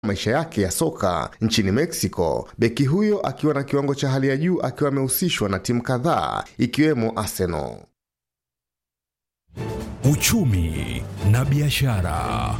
maisha yake ya soka nchini Mexico, beki huyo akiwa na kiwango cha hali ya juu akiwa amehusishwa na timu kadhaa ikiwemo Arsenal. Uchumi na biashara.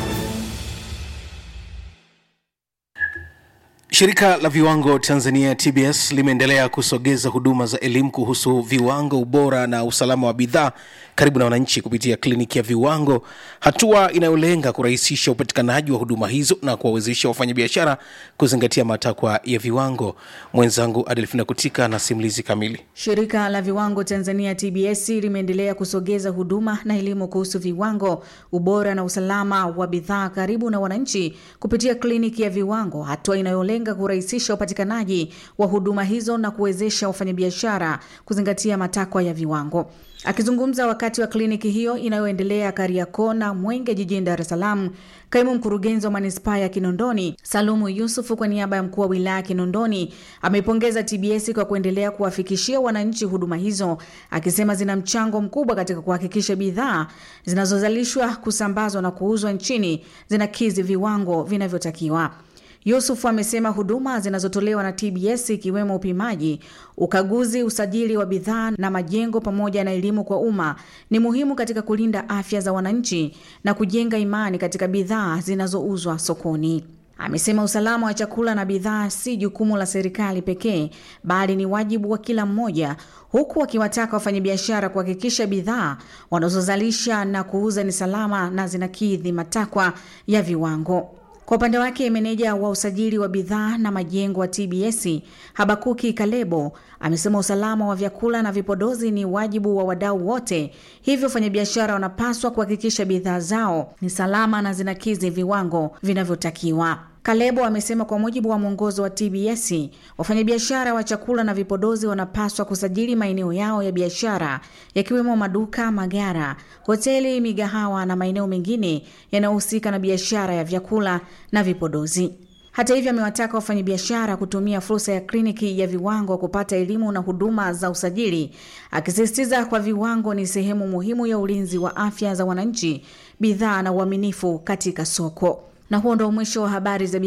Shirika la viwango Tanzania TBS limeendelea kusogeza huduma za elimu kuhusu viwango, ubora na usalama wa bidhaa karibu na wananchi kupitia kliniki ya viwango, hatua inayolenga kurahisisha upatikanaji wa huduma hizo na kuwawezesha wafanyabiashara kuzingatia matakwa ya viwango. Mwenzangu Adelfina Kutika na simulizi kamili. Shirika la viwango Tanzania TBS limeendelea kusogeza huduma na elimu kuhusu viwango, ubora na usalama wa bidhaa karibu na wananchi kupitia kliniki ya viwango, hatua inayolenga kurahisisha upatikanaji wa huduma hizo na kuwezesha wafanyabiashara kuzingatia matakwa ya viwango. Akizungumza wakati wa kliniki hiyo inayoendelea Kariakoo na Mwenge jijini Dar es Salaam, kaimu mkurugenzi wa manispaa ya Kinondoni Salumu Yusufu kwa niaba ya mkuu wa wilaya Kinondoni ameipongeza TBS kwa kuendelea kuwafikishia wananchi huduma hizo, akisema zina mchango mkubwa katika kuhakikisha bidhaa zinazozalishwa, kusambazwa na kuuzwa nchini zinakidhi viwango vinavyotakiwa. Yusuf amesema huduma zinazotolewa na TBS ikiwemo upimaji, ukaguzi, usajili wa bidhaa na majengo pamoja na elimu kwa umma ni muhimu katika kulinda afya za wananchi na kujenga imani katika bidhaa zinazouzwa sokoni. Amesema usalama wa chakula na bidhaa si jukumu la serikali pekee, bali ni wajibu wa kila mmoja, huku akiwataka wafanyabiashara kuhakikisha bidhaa wanazozalisha na kuuza ni salama na zinakidhi matakwa ya viwango. Kwa upande wake meneja wa usajili wa bidhaa na majengo wa TBS Habakuki Kalebo amesema usalama wa vyakula na vipodozi ni wajibu wa wadau wote, hivyo wafanyabiashara wanapaswa kuhakikisha bidhaa zao ni salama na zinakidhi viwango vinavyotakiwa. Kalebo amesema kwa mujibu wa mwongozo wa TBS, wafanyabiashara wa chakula na vipodozi wanapaswa kusajili maeneo yao ya biashara yakiwemo maduka, magara, hoteli, migahawa na maeneo mengine yanayohusika na biashara ya vyakula na vipodozi. Hata hivyo, amewataka wafanyabiashara kutumia fursa ya kliniki ya viwango kupata elimu na huduma za usajili, akisisitiza kwa viwango ni sehemu muhimu ya ulinzi wa afya za wananchi, bidhaa na uaminifu katika soko. Na huo ndo mwisho wa habari za